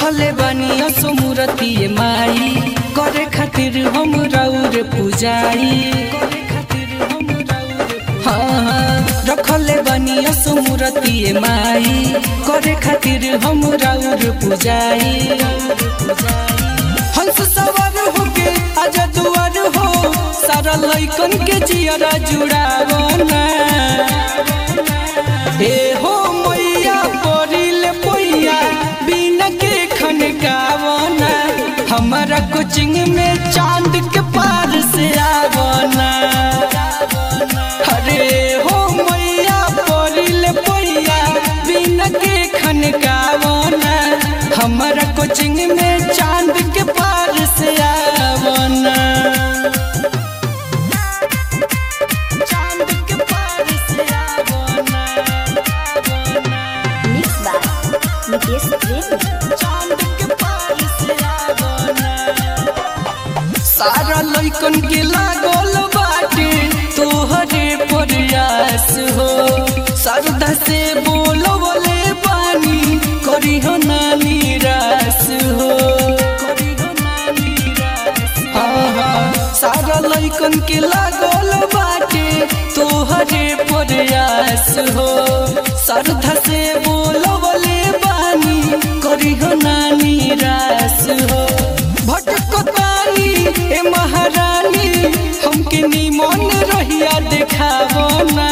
रखले बनी असुमुरती माई करे खातिर हम रौर पूजाई करे खातिर हम रौर हाँ हाँ, रखले बनी असुमुरती माई करे खातिर हम रौर पूजाई हंस सवार होके आजा दुआर हो सारा लइकन के जियरा जुड़ावना ए हो मैया परिल पैया बिना के खनकावना हमारा कोचिंग में चांद के पार से आवना अरे हो मैया परिल पैया बिना के खनकावना हमारा कोचिंग में चांद के पार से आवना चांद के पार से आवना आवना मिक्स बाय निकेश प्रेमी चांद के पार से आवना सारा लइकन के लागल बाटे तोहरे प्रयास हो श्रद्धा से बोलो बोले पानी करी हो ना निराश हो करी हो ना निराश हाँ हाँ सारा लइकन के लागल बाटे तोहरे प्रयास हो श्रद्धा से बोलो बोले बानी करी हो ना निराश हो भटकतानी ए महारानी हमके निमन रहिया देखावो ना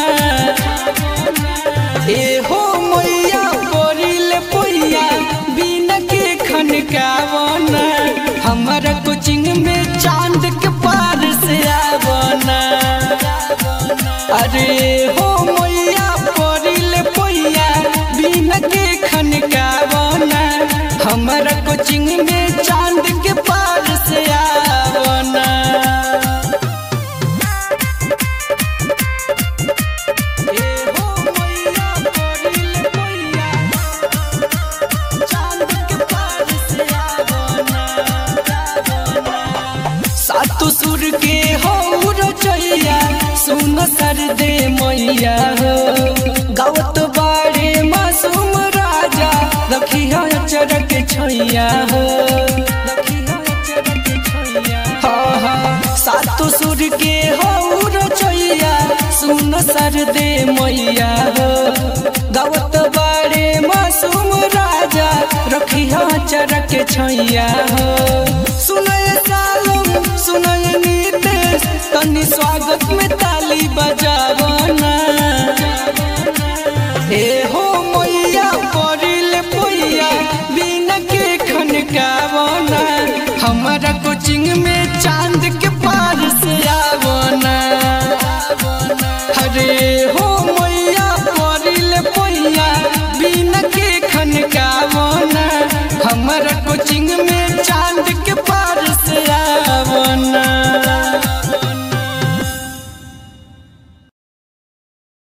ए हो मैया परिल पैया बिना के खनकावो ना हमारा कोचिंग में चांद के पार से आवना अरे हो मैया परिल पैया बिना के खनकावना हमारा कोचिंग में चांद के पार से आवना ए हो मैया परिल पैया चांद के पार से आवना सातु सुर के हो रचैया सुन सर दे मैया हो गावत बाड़े मासूम राजा रखी चरक छैया हो हाँ हाँ सातु सुर के हो रचैया सुन सर दे मैया हो गावत बाड़े मासूम राजा रखी चरक छैया हो सुनय सालम सुनय नीतेश तनी स्वागत में ताली बजावना